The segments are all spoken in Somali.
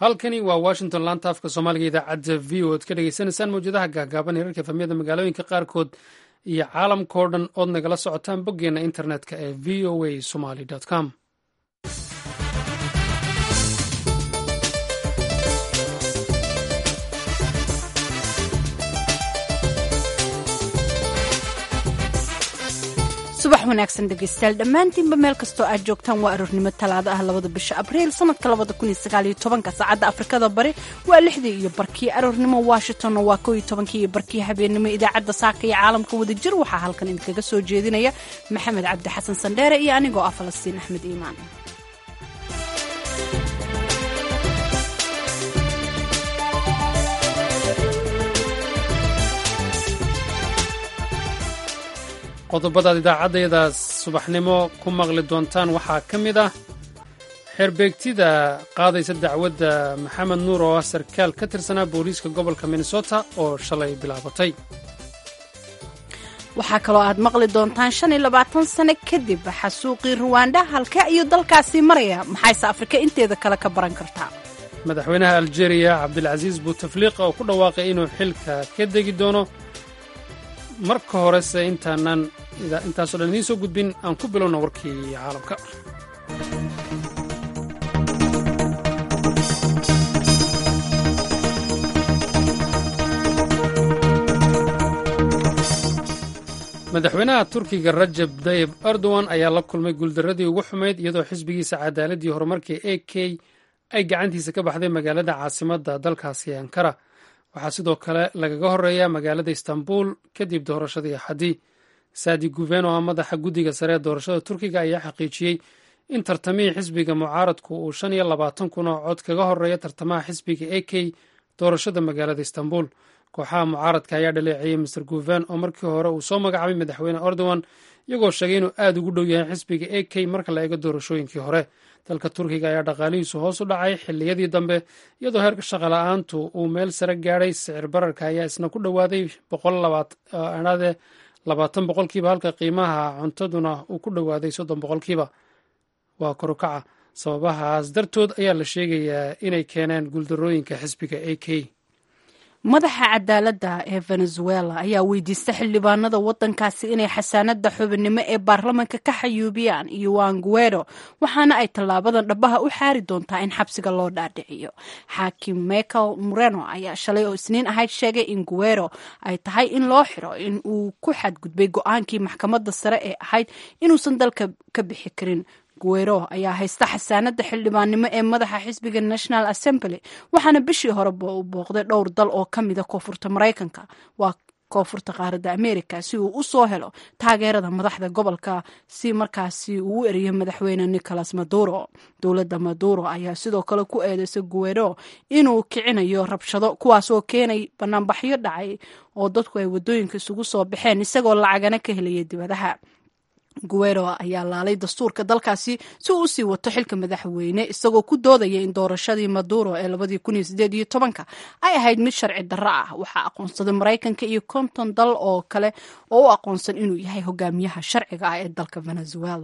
halkani waa washington laanta afka soomaaliga idaacadda v o ad ka dhegeysaneysaan mawjadaha gaagaaban hirarka efamyada magaalooyinka qaarkood iyo caalamkao dhan ood nagala socotaan boggeena internetka ee v o a somaly com subax wanaagsan dhegeystayaal dhammaantiinba meel kastoo aad joogtaan waa aroornimo talaado ah labada bisha abriil sanadka labada kun iyo sagaal iyo tobanka saacadda afrikada bari waa lixdii iyo barkii aroornimo washingtonna waa kow iyo tobankii iyo barkii habeennimo idaacadda saaka iyo caalamka wadajir waxaa halkan idinkaga soo jeedinaya maxamed cabdi xasan sandheere iyo anigoo ah falastiin axmed iimaan qodobadaad idaacaddayadaas subaxnimo ku maqli doontaan waxaa ka mid ah xeerbeegtida qaadaysa dacwadda maxamed nuur oo ah sarkaal ka tirsanaa booliiska gobolka minnesota oo shalay bilaabatay waxaa kaloo aad maqli doontaan shan iyo labaatan sano kadib xasuuqii ruwanda halka iyo dalkaasi maraya maxayse afrika inteeda kale ka baran kartaa madaxweynaha aljeeriya cabdilcasiis buutafliiqa oo ku dhawaaqay inuu xilka ka degi doono marka horese intaanan intaasoo dhan idiin soo gudbin aan ku bilowna warkii caalamka madaxweynaha turkiga rajab dayib erdogan ayaa la kulmay guuldaradii ugu xumayd iyadoo xisbigiisa cadaaladii horumarka a k ay gacantiisa ka baxday magaalada caasimadda dalkaasi ankara waxaa sidoo kale lagaga horeeya magaalada istanbul kadib doorashadii axadii saadi guven oo ah madaxa guddiga sare ee doorashada turkiga ayaa xaqiijiyey in tartamihii xisbiga mucaaradku uu shan iyo labaatan kun oo cod kaga horeeya tartamaha xisbiga a k doorashada magaalada istanbul kooxaha mucaaradka ayaa dhaleeceeyey master guven oo markii hore uu soo magacaabay madaxweyne erdogan iyagoo sheegay inuu aad ugu dhow yahay xisbiga a k marka la eego doorashooyinkii hore dalka turkiga ayaa dhaqaalihiisu hoos u dhacay xilliyadii dambe iyadoo heerka shaqala-aantu uu meel sare gaadhay sicir bararka ayaa isna ku dhowaaday boqolaade labaatan boqolkiiba halka qiimaha cuntaduna uu ku dhowaaday soddon boqolkiiba waa korukaca sababahaas dartood ayaa la sheegayaa inay keeneen guuldarooyinka xisbiga a k madaxa cadaaladda ee venezuela ayaa weydiista xildhibaanada wadankaasi inay xasaanada xubinimo ee baarlamanka ka xayuubiyaan iyoan guero waxaana ay tallaabadan dhabaha u xaari doontaa in xabsiga loo dhaadhiciyo xaakim michael moreno ayaa shalay oo isniin ahayd sheegay in guero ay tahay in loo xiro in uu ku xadgudbay go-aankii maxkamadda sare ee ahayd inuusan dalka ka bixi karin guero ayaa haysta xasaanada xildhibaannimo ee madaxa xisbiga national assembly waxaana bishii hore u booqday dhowr dal oo ka mida koonfurta maraykanka waa koonfurta qaaradda america si uu u soo helo taageerada madaxda gobolka si markaasi uu u eriyo madaxweyne nicolas maduro dowladda maduro ayaa sidoo kale ku eedeysay guero inuu kicinayo rabshado kuwaasoo keenay banaanbaxyo dhacay oo dadku ay wadooyinka isugu soo baxeen isagoo lacagana ka helaya dibadaha guero ayaa laalay dastuurka dalkaasi si uu usii wato xilka madaxweyne isagoo ku doodaya in doorashadii maduro ee labadii kun iyo sideed iyo tobanka ay ahayd mid sharci darro ah waxaa aqoonsaday maraykanka iyo konton dal oo kale oo u aqoonsan inuu yahay hogaamiyaha sharciga ah ee dalka venezuela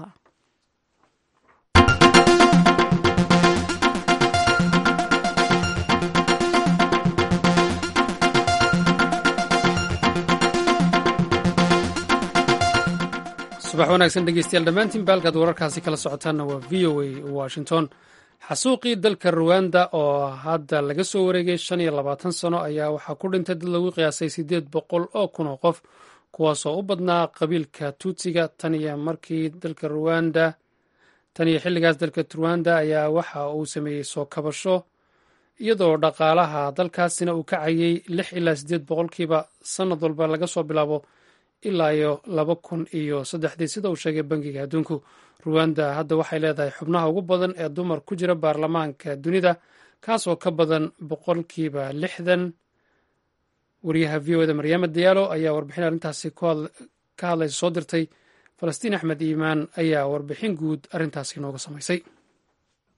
subax wanaagsan dhegeystayaal dhammaantiin baalkaad wararkaasi kala socotaanna waa v o a washington xasuuqii dalka ruwanda oo hadda laga soo wareegay shan iyo labaatan sano ayaa waxaa ku dhintay dad lagu qiyaasay siddeed boqol oo kun oo qof kuwaasoo u badnaa qabiilka tuutsiga tan iyo markii dalka ruwanda tan iyo xilligaas dalka ruwanda ayaa waxa uu sameeyey soo kabasho iyadoo dhaqaalaha dalkaasina uu kacayay lix ilaa siddeed boqolkiiba sannad walba laga soo bilaabo ilaa iyo laba kun iyo saddexdii sida uu sheegay bangiga adduunku ruwanda hadda waxay leedahay xubnaha ugu badan ee dumar ku jira baarlamaanka dunida kaasoo ka badan boqolkiiba lixdan wariyaha v o eda maryaama diyaalo ayaa warbixin arrintaasi ka hadlaysa soo dirtay falastiin axmed iimaan ayaa warbixin guud arrintaasi inooga samaysay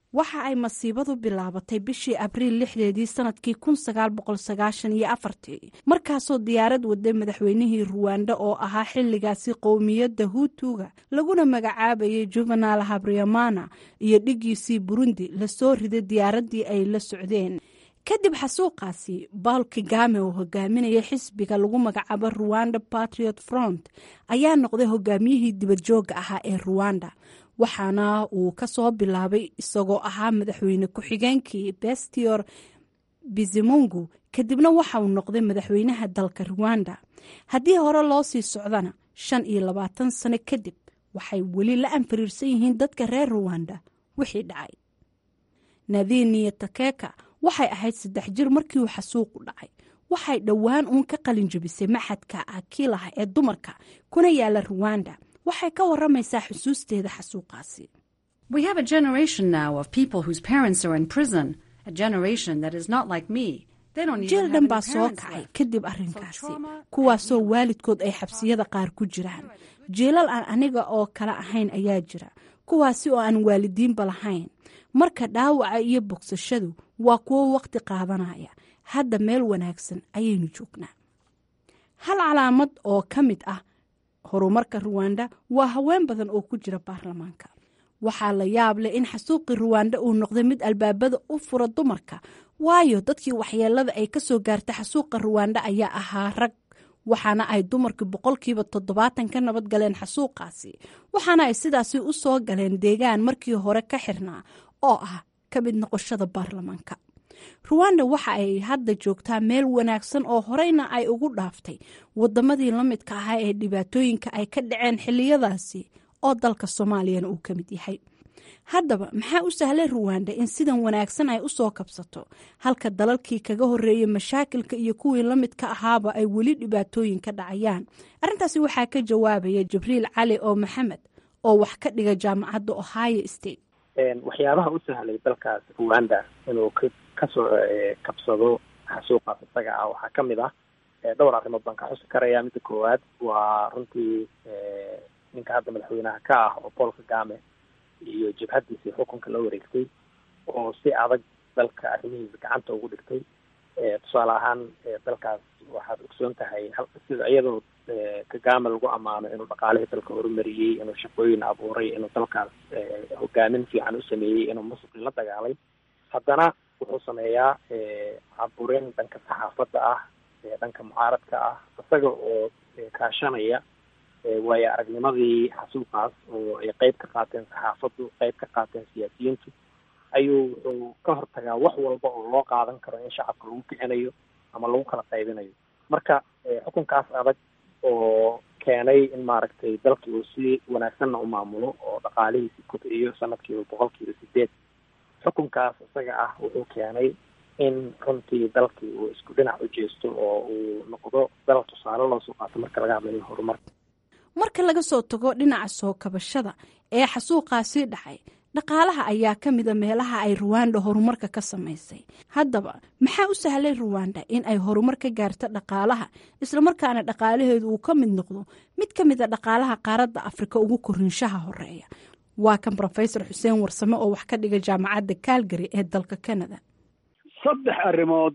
waxa ay masiibadu bilaabatay bishii abriil lixdeedii sanadkii kun sagaal boqol sagaashan iyo afartii markaasoo diyaarad waday madaxweynihii ruwanda oo ahaa xilligaasi qowmiyadda huutuga laguna magacaabayay juvenal habriamana iyo dhigiisii burundi lasoo riday diyaaraddii ay la socdeen kadib xasuuqaasi bawl kagame oo hogaaminaya xisbiga lagu magacaabo ruwanda patriot front ayaa noqday hogaamiyihii dibadjooga ahaa ee ruwanda waxaana uu kasoo bilaabay isagoo ahaa madaxweyne ku-xigeenkii bestior bizimungu kadibna waxa uu noqday madaxweynaha dalka ruwanda haddii hore loo sii socdana shan iyo labaatan sano kadib waxay weli la anfariirsan yihiin dadka reer ruwanda wixii dhacay nadiniya takeka waxay ahayd saddex jir markii uu xasuuqu dhacay waxay dhowaan uun ka qalin jebisay maxadka akiilaha ee dumarka kuna yaala ruwanda waxay ka waramaysaa xusuusteeda xasuuqaasi jeel dhan baa soo kacay kadib arrinkaasi kuwaasoo waalidkood ay xabsiyada qaar ku jiraan jeelal aan aniga oo kale ahayn ayaa jira kuwaasi oo aan waalidiinba lahayn marka dhaawaca iyo bogsashadu waa kuwo waqti qaadanaya hadda meel wanaagsan ayaynu joognaa hal calaamad oo ka mid ah horumarka ruwanda waa haween badan oo ku jira baarlamaanka waxaa la yaab leh in xasuuqii ruwanda uu noqday mid albaabada u fura dumarka waayo dadkii waxyeelada ay kasoo gaartay xasuuqa ruwanda ayaa ahaa rag waxaana ay dumarkii boqolkiiba toddobaatan ka nabad galeen xasuuqaasi waxaana ay sidaasi u soo galeen deegaan markii hore ka xirnaa oo ah ka mid noqoshada baarlamaanka ruwanda waxa ay hadda joogtaa meel wanaagsan oo horeyna ay ugu dhaaftay wadamadii la midka ahaa ee dhibaatooyinka ay ka dhaceen xiliyadaasi oo dalka soomaaliyana uu ka mid yahay haddaba maxaa u sahlay ruwanda in sidan wanaagsan ay usoo kabsato halka dalalkii kaga horeeyay mashaakilka iyo kuwii la midka ahaaba ay weli dhibaatooyin ka dhacayaan arrintaasi waxaa ka jawaabaya jibriil cali oo maxamed oo wax ka dhiga jaamacadda ohio state waxyaabaha u sahlay dalkaas ruwanda inuu kasoo kabsado xasuuqaas isaga ah waxaa ka mid ah dhowr arrimood baan ka xusi karaya midda koowaad waa runtii ninka hadda madaxweynaha ka ah oo paul kagame iyo jabhadiisii xukunka la wareegtay oo si adag dalka arrimihiisa gacanta ugu dhigtay tusaale ahaan dalkaas waxaad ogsoon tahay sida iyadoo kagame lagu ammaano inuu dhaqaalihii dalka horumariyey inuu shaqooyin abuuray inuu dalkaas hogaamin fiican u sameeyey inuu musuqi la dagaalay haddana wuxuu sameeyaa caburin dhanka saxaafadda ah dhanka mucaaradka ah isaga oo kaashanaya waayo aragnimadii xasuuqaas oo ay qeyb ka qaateen saxaafaddu qeyb ka qaateen siyaasiyiintu ayuu wuxuu ka hortagaa wax walba oo loo qaadan karo in shacabka lagu kicinayo ama lagu kala qaybinayo marka xukunkaas adag oo keenay in maaragtay dalkii uu si wanaagsanna u maamulo oo dhaqaalihiisi kobciyo sanadkiiba boqolkiiba sideed xukunkaas isaga ah wuxuu keenay in runtii dalkii uu isku dhinac u jeesto oo uu noqdo dal tusaale loosoo qaato marka laga hadlayo horumarka marka laga soo tago dhinaca soo kabashada ee xasuuqaasii dhacay dhaqaalaha ayaa ka mida meelaha ay ruwanda horumarka ka samaysay haddaba maxaa u sahlay ruwanda in ay horumar ka gaarto dhaqaalaha islamarkaana dhaqaalaheedu uu ka mid noqdo mid ka mid a dhaqaalaha qaaradda afrika ugu korinshaha horeeya waa kan rofesor xuseen warsame oo wax ka dhiga jaamacadda calgary ee dalka canada saddex arrimood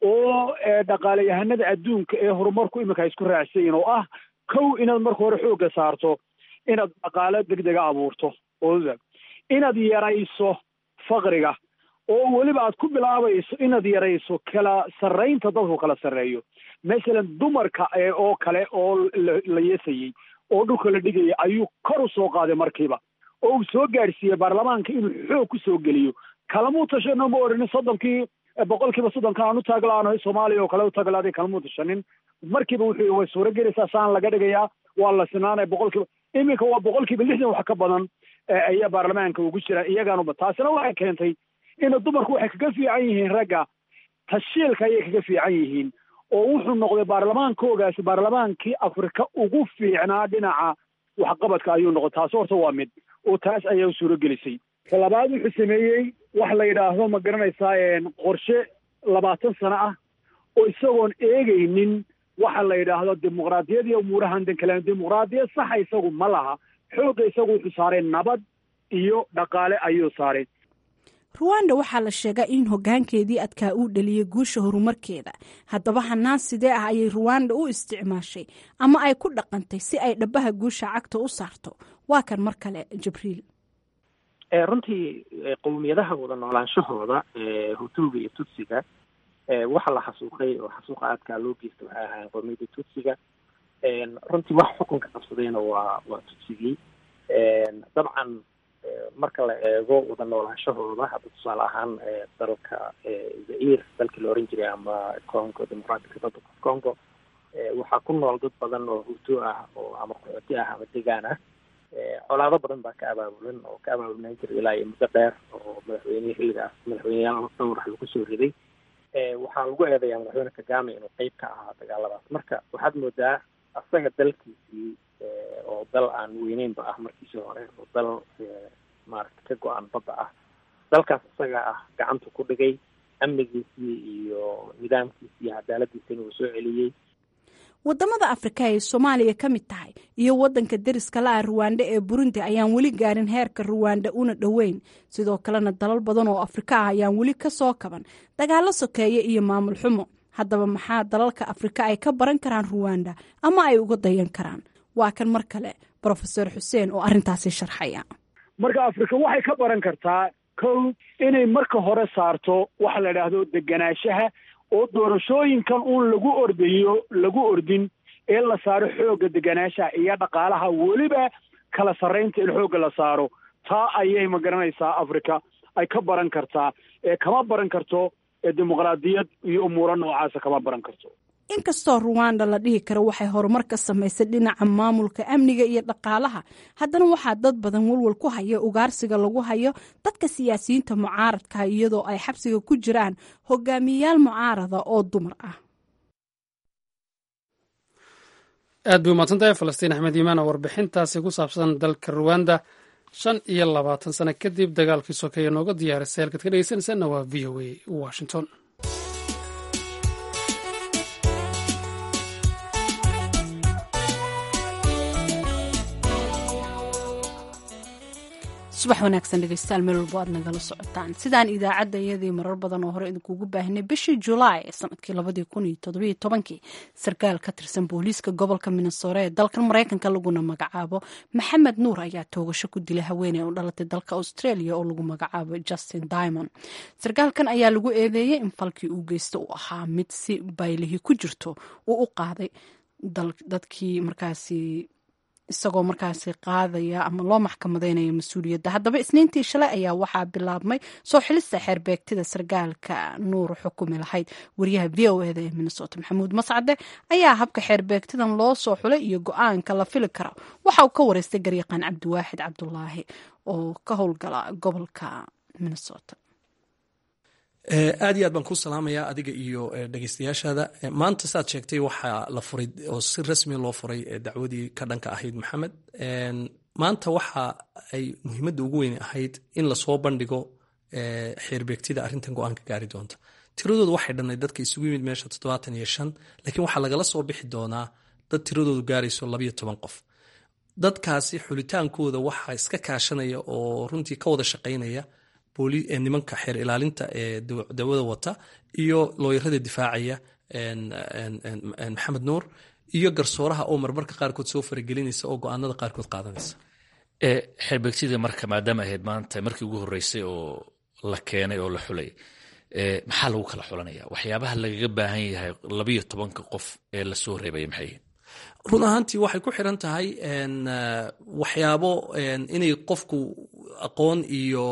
oo dhaqaalayahanada adduunka ee horumarku iminka ay isku raacsayin oo ah kow inaad marka hore xoogga saarto inaad dhaqaalo degdega abuurto oda inaad yarayso faqriga oo weliba aad ku bilaabayso inaad yarayso kala sarraynta dadku kala sarreeyo masalan dumarka oo kale oo la yeesayey oo dhulka la dhigaya ayuu kor u soo qaaday markiiba oo uu soo gaadhsiiyey baarlamaanka inuu xoog ku soo geliyo kalamuu tashano ma orinin soddonkii boqolkiiba soddonka aan u taaglaano soomaaliya oo kale u taaglaaday kalamuu tashanin markiiba wuxuu way suuro gelaysaa saan laga dhigayaa waa la sinaanaya boqolkiiba iminka waa boqolkiiba lixdan wax ka badan ayaa baarlamaanka ugu jira iyagaanuba taasina waxay keentay ina dumarku waxay kaga fiican yihiin ragga tashiilka ayay kaga fiican yihiin oo wuxuu noqday baarlamaankoogaasi baarlamaankii afrika ugu fiicnaa dhinaca waxqabadka ayuu noqday taasi horta waa mid oo taas ayaa u suuro gelisay ka labaad wuxuu sameeyey wax la yidhaahdo ma garanaysaa qorshe labaatan sano ah oo isagoon eegaynin waxa la yidhaahdo dimuqraadiyad iyo umuurahan dankalaan dimuqraadiyad saxa isagu ma laha xoogga isagu wuxuu saaray nabad iyo dhaqaale ayuu saaray ruwanda waxaa la sheegaa in hogaankeedii adkaa uu dhaliyey guusha horumarkeeda haddaba hanaan sidee ah ayay ruwanda u isticmaashay ama ay ku dhaqantay si ay dhabaha guusha cagta u saarto waa kan mar kale jibriil runtii qowmiyadaha wada noolaanshahooda hutuuga iyo tutsiga waxa la xasuuqay oo xasuuqa aadkaa loo geysta waxay ahaayeen qowmiyadda tutsiga runtii wax xukunka qabsadayna waa waa tutsigii dabcan marka la eego wada noolaanshahooda hadda tusaale ahaan dalka zair dalkii la oran jiray ama congo democratic republic of congo waxaa ku nool dad badan oo hutu ah oo ama qaxooti ah ama degaan ah colaado badan baa ka abaabulan oo ka abaabulnaan jiray ilaa iyo muddo dheer oo madaxweynehi xilligaas madaxweyneyaal dhowr wax lagu soo riday waxaa lagu eedayaa madaxweyne kagame inuu qeyb ka ahaa dagaaladaas marka waxaad moodaa asaga dalkiisii oo dal aan weyneynba ah markiisii hore oo dal maaragta ka go-an badda ah dalkaas isaga ah gacanta ku dhigay amnigiisii iyo nidaamkiisii iyo cadaaladiisina uu soo celiyey wadamada afrika ay soomaaliya ka mid tahay iyo wadanka deriska la ah ruwanda ee burundi ayaan weli gaarin heerka ruwanda una dhoweyn sidoo kalena dalal badan oo afrika ah ayaan weli ka soo kaban dagaalo sokeeye iyo maamul xumo haddaba maxaa dalalka afrika ay ka baran karaan ruwanda ama ay uga dayan karaan waa kan mar kale brofesor xuseen oo arrintaasi sharxaya marka afrika waxay ka baran kartaa kow inay marka hore saarto waxa la idhaahdo deganaanshaha oo doorashooyinkan uun lagu ordayo lagu ordin ee la saaro xoogga deganaanshaha iyo dhaqaalaha weliba kala sarraynta in xoogga la saaro taa ayay ma garanaysaa africa ay ka baran kartaa ee kama baran karto dimuqraadiyad iyo umuuro noocaasa kama baran karto inkastoo ruwanda la dhihi karo waxay horumar ka samaysay dhinaca maamulka amniga iyo dhaqaalaha haddana waxaa dad badan walwal ku haya ugaarsiga lagu hayo dadka siyaasiyiinta mucaaradka iyadoo ay xabsiga ku jiraan hogaamiyeyaal mucaarada oo dumar ah aad bay umahadsantahay falastiin axmed iimaan oo warbixintaasi ku saabsan dalka ruwanda shan iyo labaatan sano kadib dagaalkii sokeeye nooga diyaarisay halkaad ka dhegeysanaysaanna waa v o a washington subax wanaagsan dhegeystayaal meel walbo aad nagala socotaan sidaan idaacadda iyadii marar badan oo hore idinkuugu baahinay bishii julaay ee sanadkii labadii kun iyo toddobiyo tobankii sarkaal ka tirsan booliiska gobolka minnesore ee dalkan maraykanka laguna magacaabo maxamed nuur ayaa toogasho ku dilay haweeney oo dhalatay dalka australia oo lagu magacaabo justin dimond sarkaalkan ayaa lagu eedeeyey in falkii uu geysta uu ahaa mid si baylihii ku jirto uu u qaaday dadkii markaasi isagoo markaasi qaadaya ama loo maxkamadeynaya mas-uuliyadda haddaba isniintii shalay ayaa waxaa bilaabmay soo xilista xeerbeegtida sarkaalka nuur xukumi lahayd wariyaha v o eda ee minnesota maxamuud mascade ayaa habka xeerbeegtidan loo soo xulay iyo go-aanka la fili kara waxa uu ka wareystay garyaqaan cabdiwaaxid cabdulaahi oo ka howlgala gobolka minnesota aad iyo aad baan ku salaamayaa adiga iyo dhegeystayaashaada maanta saad sheegtay waxaa la furay oo si rasmiya loo furay dacwadii ka dhanka ahayd maxamed maanta waxa ay muhiimadda ugu weyn ahayd in lasoo bandhigo xeerbeegtida arrintan go-aanka gaari doonta tiradoodu waxay dhannayd dadka isugu yimid meesha toddobaatan iyo shan laakiin waxaa lagala soo bixi doonaa dad tiradoodu gaarayso labayo toban qof dadkaasi xulitaankooda waxaa iska kaashanaya oo runtii ka wada shaqaynaya nimanka xeer ilaalinta ee dawada wata iyo looyarada difaacaya maxamed nuur iyo garsooraha oo marmarka qaarkood soo faragelinaysa oo go-aanada qaarkood qaadanaysa xeerbeegtida marka maadaama ahayd maanta markii ugu horeysay oo la keenay oo la xulay maxaa lagu kala xulanaya waxyaabaha lagaga baahan yahay labayo tobanka qof ee lasoo reebaya maxay run ahaantii waxay ku xiran tahay waxyaabo inay qofku aqoon iyo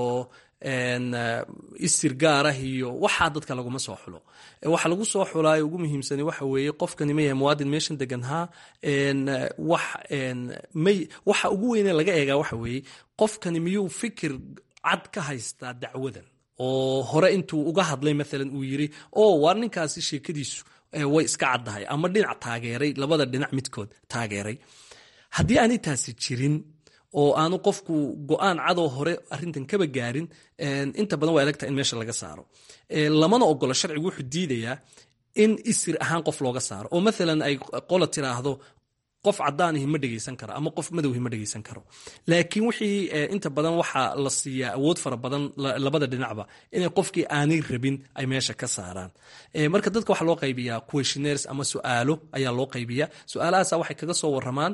isir gaarah iyo waxaa dadka laguma soo xulo waxa lagu soo xulaayo ugu muhiimsani waxa weeye qofkani ma yahay muwaadin meeshan deganhaa waxa ugu weyne laga eegaa waxa weeye qofkani miyuu fikir cad ka haystaa dacwadan oo hore intuu uga hadlay maalan uu yiri o waa ninkaasi sheekadiisu way iska caddahay ama dhinac taageeray labada dhinac midkood taageeray haddii aanay taasi jirin oo aanu qofku go-aan cadoo hore arintan kaba gaarin inta badan waa adagta in meesha laga saaro lamana ogolo sharcigu wuxuu diidayaa in isir ahaan qof looga saaro oo maalan ay qola tiraahdo qof cadaanihi ma dhegeysan karo ama qof madowhi ma dhegeysan karo laakiin wixii inta badan waxaa la siiyaa awood fara badan labada dhinacba inay qofkii aanay rabin ay meesha ka saaraan marka dadka waxaa loo qaybiyaa questionnaires ama su-aalo ayaa loo qaybiyaa su-aalahaasa waxay kaga soo waramaan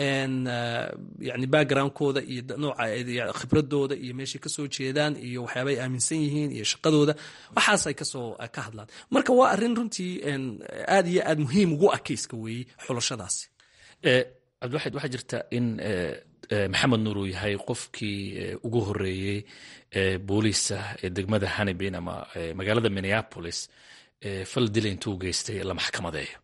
yani backgroundkooda iyo nooca khibradooda iyo meeshay kasoo jeedaan iyo waxyaaba ay aaminsan yihiin iyo shaqadooda waxaasay kasoo ka hadlaan marka waa arrin runtii aad iyo aad muhiim ugu ah keyska weeye xulashadaasi cabdiwaxid waxaa jirta in maxamed nuur uu yahay qofkii ugu horeeyey booliisa ee degmada hanibin ama magaalada minneapolis fal dila intuu geystay la maxkamadeeyo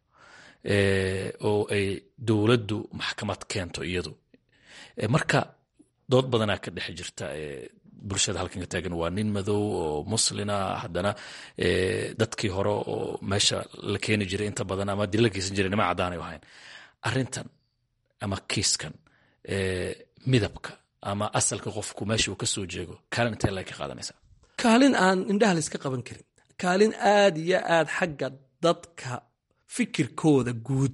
oo ay dowladdu maxkamad keento iyadu marka dood badanaa ka dhex jirta bulshada halkan ka taagan waa nin madow oo muslina haddana dadkii hore oo meesha la keeni jiray inta badan ama dila geysan jiray nima caddaanay ahayn arrintan ama kiiskan midabka ama asalka qofku meesha uu ka soo jeego kaalin intee lag ka qaadanaysaa kaalin aan indhaha layska qaban karin kaalin aad iyo aad xagga dadka fikirkooda guud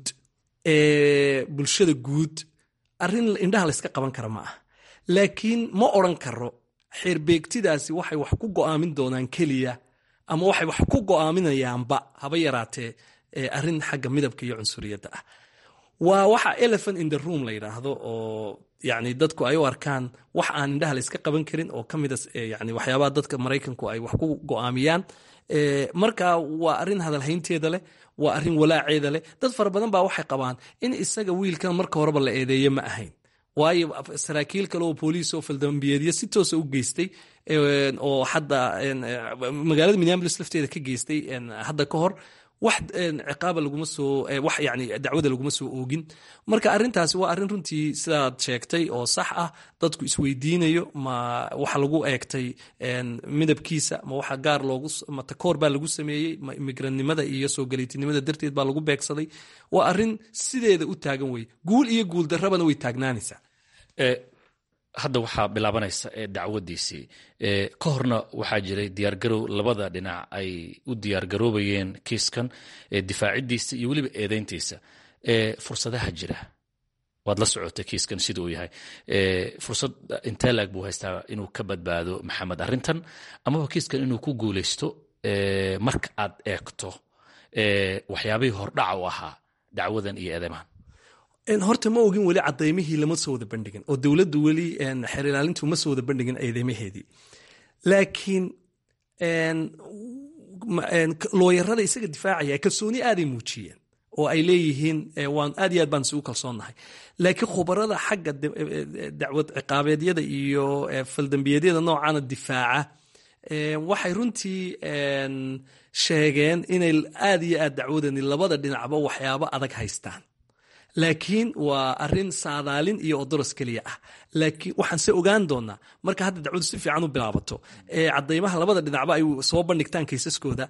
ee bulshada guud arrin indhaha layska qaban kara ma ah laakiin ma odran karo xeerbeegtidaasi waxay wax ku go'aamin doonaan keliya ama waxay wax ku go'aaminayaanba haba yaraatee arrin xagga midabka iyo cunsuriyadda ah waa waxa elephant in the room la yidhaahdo oo yani dadku ay u arkaan wax aan indhaha la iska qaban karin oo ka mida yani waxyaabaha dadka maraykanku ay wax ku go'aamiyaan marka waa arrin hadalhaynteeda leh waa arrin walaaceeda leh dad fara badan baa waxay qabaan in isaga wiilkan marka horeba la eedeeye ma ahayn waayo saraakiil kale oo booliis oo faldambiyeedyo si toosa u geystay oo hadda magaalada minneapolis lafteeda ka geystay hadda ka hor wax ciqaaba laguma soo wax yani dacwada laguma soo oogin marka arrintaasi waa arrin runtii sidaad sheegtay oo sax ah dadku isweydiinayo ma waxa lagu eegtay midabkiisa ma waxa gaar loogu ma takoor baa lagu sameeyey ma imigrannimada iyo soo galiitinimada darteed baa lagu beegsaday waa arrin sideeda u taagan weye guul iyo guul darrabana way taagnaanaysaa hadda waxaa bilaabanaysa dacwadiisii ka horna waxaa jiray diyaargarow labada dhinac ay u diyaargaroobayeen kiiskan difaacidiisa iyo weliba eedeyntiisa fursadaha jira waad la socotay kiiskan sida uu yahay fursad intee laag buu haystaa inuu ka badbaado maxamed arrintan amaba kiiskan inuu ku guuleysto marka aad eegto waxyaabihii hordhaca u ahaa dacwadan iyo eedeymahan horta ma ogin weli cadaymihii lama soo wada bandhigin oo dowladdu weli xeer ilaalintu ma soo wada bandhigin eedeymaheedii laakiin looyarada isaga difaacaya kalsooni aaday muujiyeen oo ay leeyihiin waan aad iyo aad baan isugu kalsoonnahay laakiin khubarada xagga dacwad ciqaabeedyada iyo faldambiyeedyada noocaana difaaca waxay runtii sheegeen inay aad iyo aad dacwadani labada dhinacba waxyaabo adag haystaan laakiin waa arin saadaalin iyo odoros keliya ah laakiin waxaan se ogaan doonaa marka hadda dacwadu si fiican u bilaabato cadaymaha labada dhinacba ay soo bandhigtaan kaysaskooda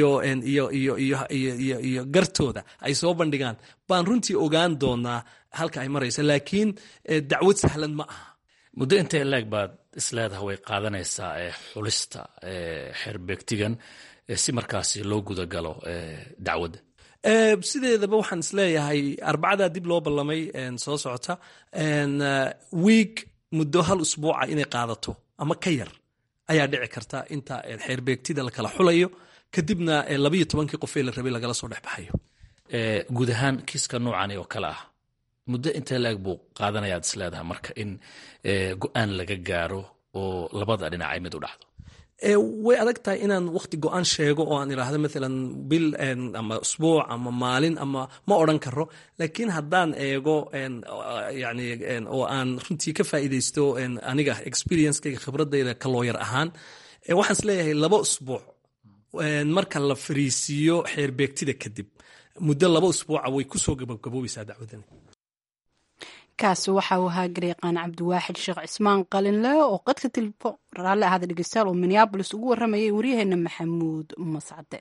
iyo gartooda ay soo bandhigaan baan runtii ogaan doonaa halka ay maraysa laakiin dacwad sahlan ma aha muddo intee laeg baad isleedaha way qaadanaysaa xulista xerbeegtigan si markaasi loo gudagalo dacwadda sideedaba waxaan isleeyahay arbacada dib loo ballamay soo socota wiig muddo hal usbuuca inay qaadato ama ka yar ayaa dhici karta inta xeerbeegtida lakala xulayo kadibna labayo tobankii qofee la rabay lagala soo dhexbaxayo guud ahaan kiiska noocani oo kale ah muddo intee laeg buu qaadanayaad isleedahay marka in go-aan laga gaaro oo labada dhinacay mid u dhacdo way adag tahay inaan wakti go-aan sheego oo aan idhaahdo maalan bil ama usbuuc ama maalin ama ma odran karo laakiin haddaan eego yani oo aan runtii ka faa'iidaysto aniga experiencekayga khibradayda ka looyar ahaan waxaan is leeyahay laba usbuuc marka la fariisiiyo xeerbeegtida kadib muddo laba usbuuca way kusoo gabagaboobaysaa dacwadani kaasi waxa uu ahaa gareeqaan cabdiwaaxid sheekh cismaan qalinle oo qadka tilefon raalli ahaada dhegeystayaal oo minneabolis ugu warramayay waryaheena maxamuud mascade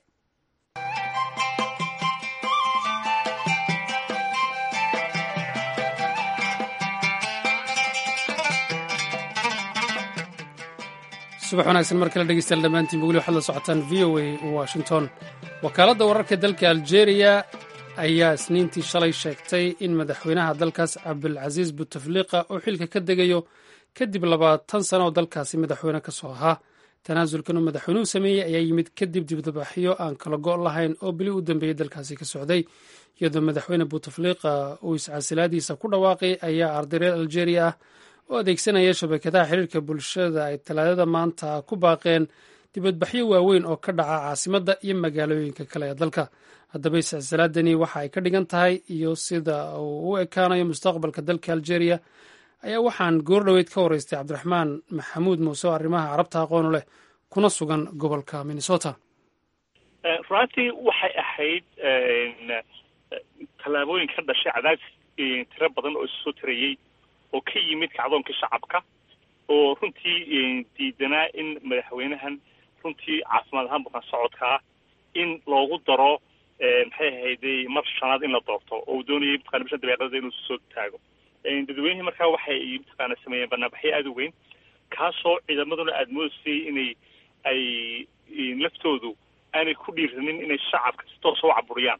subax wanaagsan mar kale dhegeystayaal dhammaantiinba weli waxaad la socotaan v o a washington wakaaladda wararka dalka algeria ayaa isniintii shalay sheegtay in madaxweynaha dalkaas cabdulcasiis butefliqa uu xilka ka degayo kadib labaatan sano oo dalkaasi madaxweyne ka soo ahaa tanaasulkan uu madaxweynuhu sameeyey ayaa yimid kadib dibdabaxyo aan kala go' lahayn oo bili u dambeeyey dalkaasi ka socday iyadoo madaxweyne butefliqa uu iscasilaadiisa ku dhawaaqay ayaa arday reer algeria ah oo adeegsanaya shabakadaha xiriirka bulshada ay talaadada maanta ku baaqeen dibadbaxyo waaweyn oo ka dhaca caasimadda iyo magaalooyinka kale ee dalka haddaba iscasilaadani waxa ay ka dhigan tahay iyo sida uu u ekaanayo mustaqbalka dalka algeria ayaa waxaan goor dhoweyd ka waraystay cabdiraxmaan maxamuud muuse oo arrimaha carabta aqoonu leh kuna sugan gobolka minnesota runtii waxay ahayd tallaabooyin ka dhashay cadaadis tiro badan oo isusoo tirayey oo ka yimid kacdoonkii shacabka oo runtii diidanaa in madaxweynahan runtii caafimaad ahaan bukaan socodkaa in loogu daro maxay ahayday mar shanaad in la doorto oo uu doonayay mataqana bishan dabeeqadada inuu soo taago dadweynihii markaa waxay mataqaana sameeyeen banaanbaxyo aada u weyn kaasoo ciidamaduna aada moodaysay inay ay laftoodu aanay ku dhiiranin inay shacabka si toosa u caburiyaan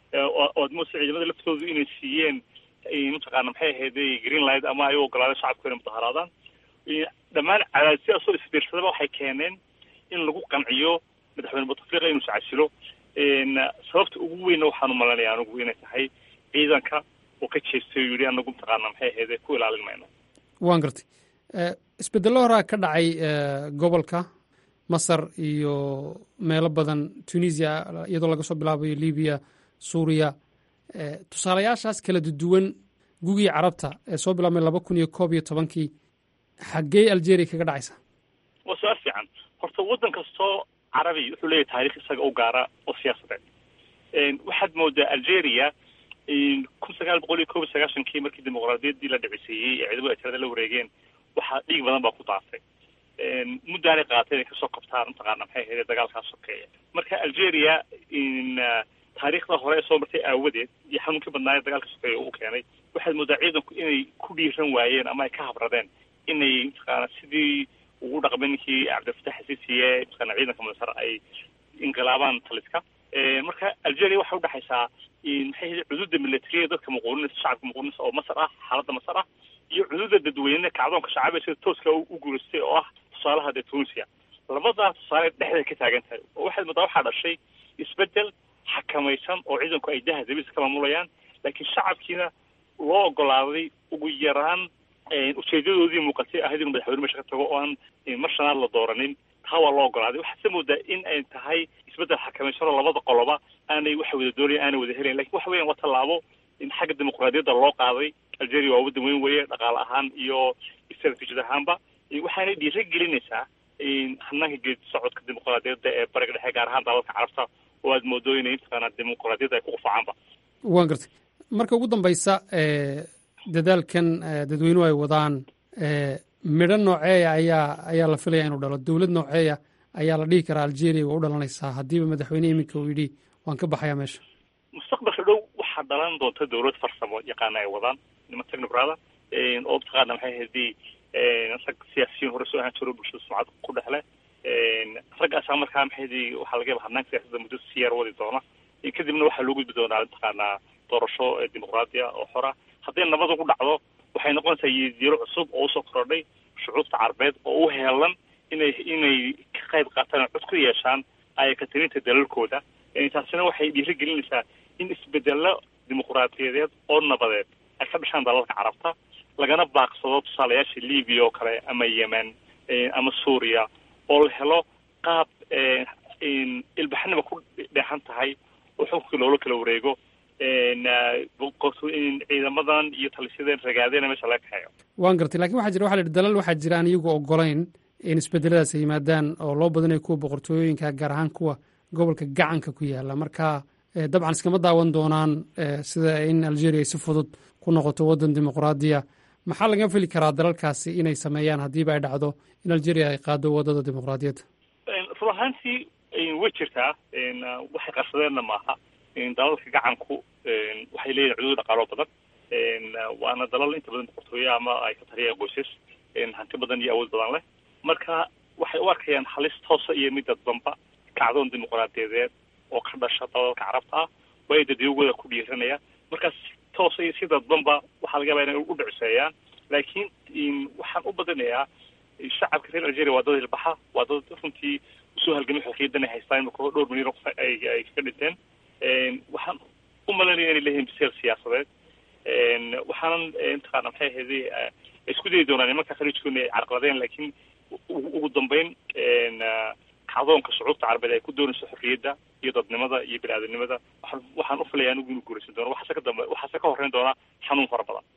oo aad moodasay ciidamada laftoodu inay siiyeen mataqaana maxay ahayday green light ama ay u ogolaadeen shacabku inay mudaharaadaan dhammaan cadaadisyaasoo isbiirsadaba waxay keeneen in lagu qanciyo madaxweyne butafliqa inuu iscasilo sababta ugu weynna waxaanu malanaya anigu inay tahay ciidanka oo ka jeestay oo yidhi anagu mataqaana maxay ahayde ku ilaalin mayno waan gartay isbedello horaa ka dhacay gobolka masar iyo meelo badan tunisia iyadoo laga soo bilaabayo libiya suuriya tusaalayaashaas kala duwan gugii carabta ee soo bilaabmay laba kun iyo koob iyo tobankii xaggee algeria kaga dhacaysa waa su-aal fiican horta waddan kastoo carabi wuxuu leeyahay taarikh isaga u gaara oo siyaasadeed waxaad moodaa algeria kun sagaal boqol iyo koob iyo sagaashankii markii dimuqraadiyaddii la dhiciseeyey ee ciidamada tirada la wareegeen waxaa dhiig badan baa ku daafay muddaanay qaatay inay kasoo qabtaan mataqaana maxay ahayd dagaalkaas sokeeya marka algeria taariikhda hore ee soo martay aawadeed iyo xanuunkii badnaaye dagaalka sokeeya uu keenay waxaad moodaa ciidanku inay ku dhiiran waayeen ama ay ka habradeen inay mataqaana sidii ugu dhaqmay ninkii cabdilfatax xasiisiye mataqaana ciidanka masar ay inqilaabaan taliska marka algeria waxay udhexaysaa maxay ahayd cududa militariya dadka muquuninaysa shacabka muquuninaysa oo masar ah xaaladda masar ah iyo cududa dadweyne kacdoonka shacabee sida tooska u guulaystay oo ah tusaalaha dee tunisia labadaa tusaale dhexday ka taagan tahay oo waxaad moodaa waxaa dhashay isbedel xakamaysan oo ciidanku ay daha dabiisa ka maamulayaan laakiin shacabkiina loo ogolaaday ugu yaraan ujeedadoodii muuqatay ahayd inuu madaxweyne meesha ka tago oo aan mar shanaad la dooranin taa waa loo ogolaaday waxaase moodaa in ay tahay isbeddel xakamaysan oo labada qoloba aanay waxa wada doonaya aanay wada helayn lakin waxa weyan waa tallaabo in xagga dimuqraadiyadda loo qaaday algeria waa waddan weyn weeye dhaqaale ahaan iyo istaraatiijiyad ahaanba waxaanay dhiira gelinaysaa hanaanka geedi socodka dimuqraadiyadda ee bariga dhexe gaar ahaan dalalka carabta oo aad moodo inay mataqaana dimuqraadiyadda ay ku qufacaanba waan gartay marka ugu dambaysa dadaalkan dadweynuhu ay wadaan midho nooceeya ayaa ayaa la filaya inuu dhalo dowlad nooceeya ayaa la dhihi karaa algeria waa u dhalanaysaa haddiiba madaxweyne iminka uu yidhi waan ka baxayaa meesha mustaqbalka dhow waxaa dhalan doonta dowlad farsamo yaqaana ay wadaan niman technobrada oo mataqaana maxay ahaydii rag siyaasiyiin hore soo ahaan jiro bulshada sumcad ku dhexle raggaasaa markaa maxay ahaydii waxaa laga yaba hanaanka siyaasadda muddo si yar wadi doona kadibna waxaa loo gudbi doonaa mataqaanaa doorasho dimuqraadiya oo xora hadday nabad ugu dhacdo waxay noqonaysaa yidiiro cusub oo usoo korodhay shucuubta carabeed oo u heelan inay inay ka qayb qaataan oo cod ku yeeshaan ayakatirinta dalalkooda taasina waxay dhiiri gelinaysaa in isbedelo dimuqraadiyadeed oo nabadeed ay ka dhashaan dalalka carabta lagana baaqsado tusaalayaasha libiya oo kale ama yemen ama suuriya oo la helo qaab ilbaxnima ku dheexan tahay oo xukunkii loola kala wareego ciidamadan iyo talisyadeen ragaadena meesha laga kaxeeyo waan gartay lakin waxa jira waxa la yidhi dalal waxaa jira aan iyagu ogolayn in isbedeladaas ay yimaadaan oo loo badanayo kuwa boqortooyooyinka gaar ahaan kuwa gobolka gacanka ku yaala marka dabcan iskama daawan doonaan sida in algeria ay si fudud ku noqoto waddan dimuqraadiya maxaa laga feli karaa dalalkaasi inay sameeyaan haddiiba ay dhacdo in algeria ay qaado waddada dimuqraadiyadda run ahaantii way jirtaa waxay qarsadeenna maaha dalalka gacanku waxay leeyihin cuduud dhaqaalo badan waana dalal inta badan boqortooye ama ay ka taliyaan qoysas hanti badan iyo awood badan leh marka waxay u arkayaan halis toosa iyo mid dadbanba kacdoon dimuqraadiyadeed oo ka dhasha dalalka carabta ah waa dadiyogooda ku dhiiranaya markaas toos iyo si dadbanba waxaa laga yabaa inay u dhiciseeyaan laakiin waxaan u badinayaa shacabka reer algeria waa dad hilbaxa waa dad runtii usoo halgamay xorriyadan ay haystaan imika dhowr milyan oo qof ay ay ka dhinteen waxaan u malanaya inay leeyihiin biseel siyaasadeed waxaanan mataqaana maxay ahayday isku dayi doonaan nimanka khaliijku inay carqaladeen laakiin ugu dambeyn kacdoonka shucuubta carabeed ay ku doonayso xorriyadda iyo dadnimada iyo bini-aadanimada waxaan waxaan u filaya anigu inuu guuraysan doono waxaase ka dambe waxaase ka horreyn doonaa xanuun fara badan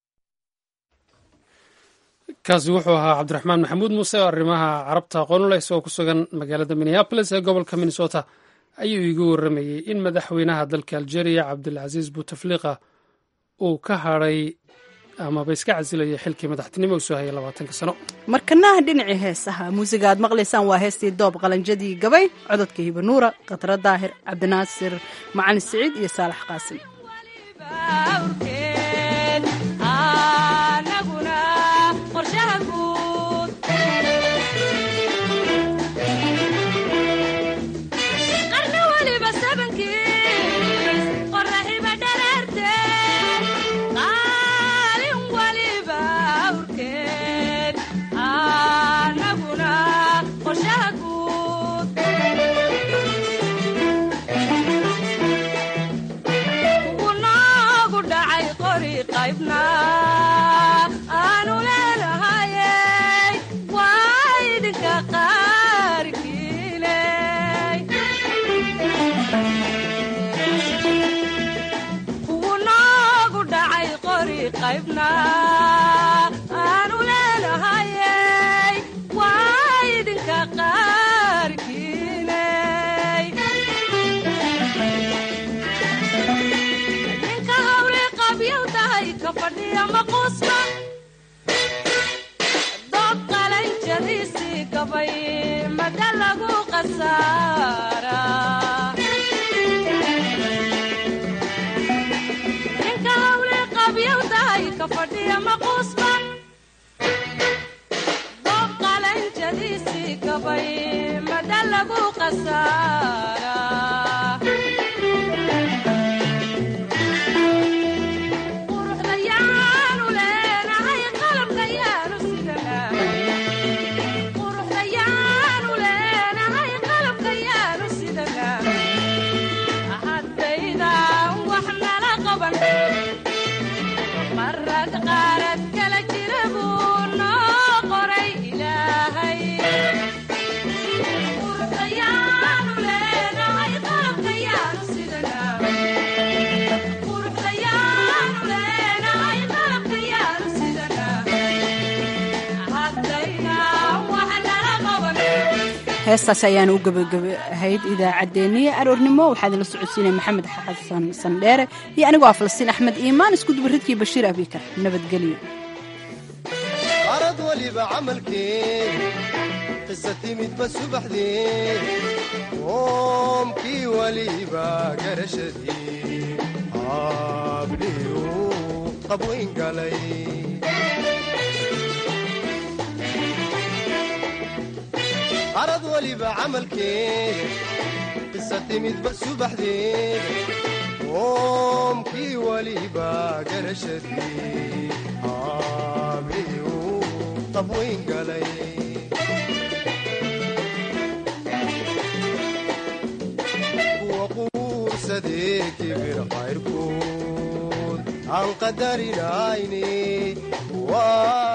kaasi wuxuu ahaa cabdiraxmaan maxamuud muuse oo arrimaha carabta aqoon u leh isagoo ku sugan magaalada minneabolis ee gobolka minnesota ayuu iigu warramayey in madaxweynaha dalka algeria cabdilcasiis bouteflika uu ka hadhay amaba iska casilayay xilkii madaxtinimo uu soo hayay labaatanka sano markanaha dhinacii heesaha muusiga aad maqlaysaan waa heestii doob qalanjadii gabay cododka hibanuura khadra daahir cabdinaasir macalin siciid iyo saalax qaasim heestaas ayaana u gabagaba ahayd idaacaddeenniya aroornimo waxaa idinla socodsiinaya maxamed xasan sandheere iyo anigoo ah falastiin axmed iimaan isku dubaridkii bashiir abikar nabadgelyo arad waliba camalkeen qisa timidba subaxdeen qoomkii waliba garashadii habliyu qabwayn galay arad waliba camalkeeda qisa timidba subaxdeeda qoomkii waliba garashadii habliyu qabwayn galay kuwa quursadee kibir qayrkood aan qadarinayne